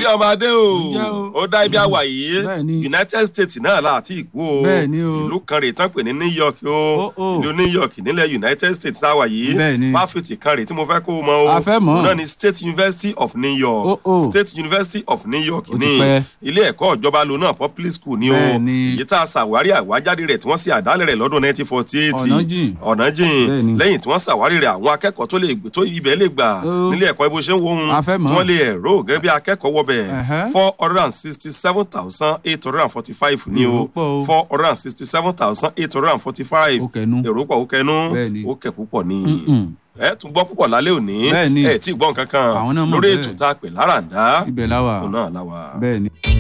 ọmọ adé o Ǹjẹ́ o? ó dá ibi àwà yìí Bẹ́ẹ̀ni. united states náà láti ìkú o Bẹ́ẹ̀ni o. ìlú kan rèé tán pè ní new york o Ó, ó. ìlú new york nílẹ̀ united states táwa yìí Bẹ́ẹ̀ni. fáfitì kan rèé tí mo fẹ́ kó o mọ o A fẹ́ mọ̀. Òun náà ni state university of new york Ó, ó. state university of new york Ó ti ní pẹ́. ilé ẹ̀kọ́ ìjọba lo náà public school ni o Bẹ́ẹ̀ni. èyí tá a ṣàwárí àwájáde rẹ̀ tí wọ́n ṣe àdálẹ̀ rẹ̀ lọ́dún 1948 Ọ̀nà jìn. ọ̀nà jìn Bẹ́ẹ̀ni. lẹ́yìn tí wọ́n ṣàwárí rẹ̀ àwọn akẹ́kọ̀ọ́ tó lè gbé tó ibẹ̀ lè gbà Ó. nílé ẹ̀kọ́ ibo ṣe ń wo ohun A fẹ́ mọ̀. tí wọ́n lè ẹ̀rọ gẹ́gẹ́ bí akẹ́kọ̀ọ́ wọbẹ̀ Ẹ̀hẹ́. four hundred and sixty seven thousand eight hundred and forty five ni Èrò o pọ̀ o. four hundred and sixty seven thousand eight hundred and forty five Ó kẹnu. èrò pọ̀ ó kẹnu Bẹ́ẹ̀ni. ó kẹ̀ púpọ̀ ni Mm-mm. ẹ tún gbọ́ púpọ̀ lálẹ́ òní Bẹ́ẹ̀ni. ẹ tí ì gbọ́ nǹkan kan Àwọn náà mọ̀ lórí bẹ́ẹ̀. ètò tá a pè láràndá ibẹ̀ la wà òun náà la wà. bẹ́ẹ̀ ni.